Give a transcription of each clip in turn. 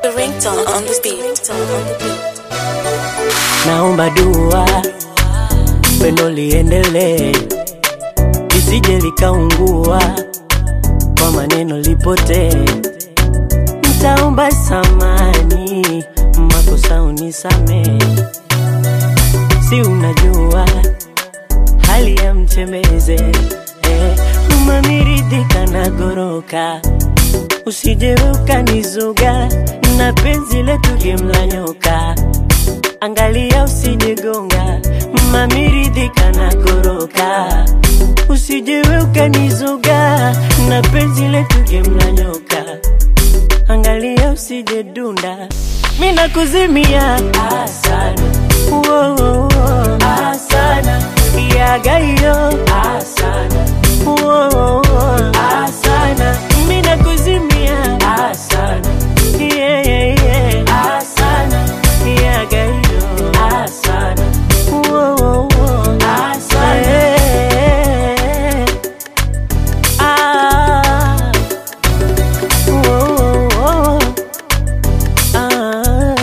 The ringtone on the beat. naomba dua pendo liendelee lisije likaungua kwa maneno lipotee ntaomba samani makosa unisamee si unajua hali ya mtembeze eh, umamiridhika na goroka usije ukanizuga na penzi letu gemla nyoka angalia usijigonga mamiridhika na goroka usije ukanizuga na penzi letu gemla nyoka angalia usije dunda mina kuzimia asana Wo, wo, wo. asana yagayo asana Wo, wo, wo. asana mina kuzimia asana yeah, yeah, yeah. asana yagayo asana Wo, wo, wo. asana yeah. ah. Wo, wo, wo. Ah.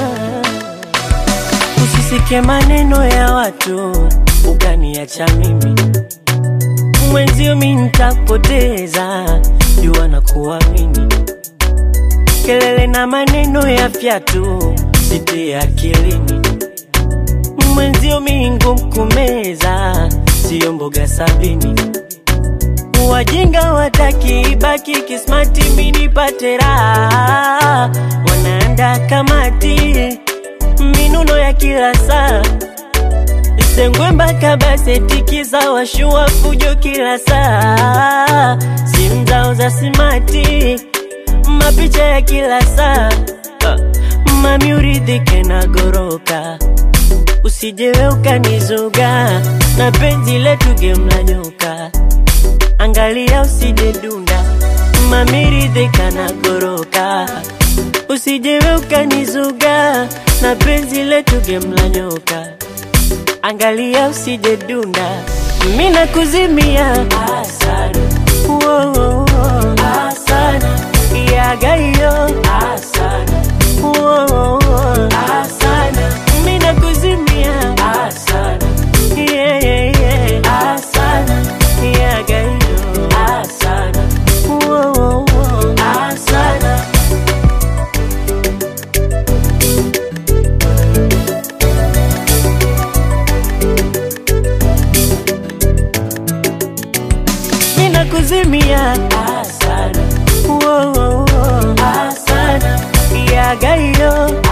Usisike maneno ya watu ukaniacha mimi mwenzio, mi ntakupoteza, jua na kuamini. Kelele na maneno ya fyatu sitie akilini, mwenzio mi ngumu kumeza, siyo mboga sabini. Wajinga wataki ibaki kismati, mi nipate raha, wanaanda kamati minuno ya kila saa Sengwe mpaka baseti za washua fujo kila saa, simu zao za simati, mapicha ya kila saa. Ah, Mami uridhike na goroka, usijewe ukanizuga na penzi letu gemla nyoka, angalia usije dunda, mami ridhika na goroka, usijewe ukanizuga na penzi letu gemla nyoka angalia usije dunda, mina kuzimia asana, Wo, wo, wo. asana, yagayo asana, Wo, wo, wo. asana, mina kuzimia asana, yeah, yeah, yeah. asana, yagayo asana, Wo, wo, wo. asana. mina kuzimia asana, Wo, wo, wo. asana, yagayo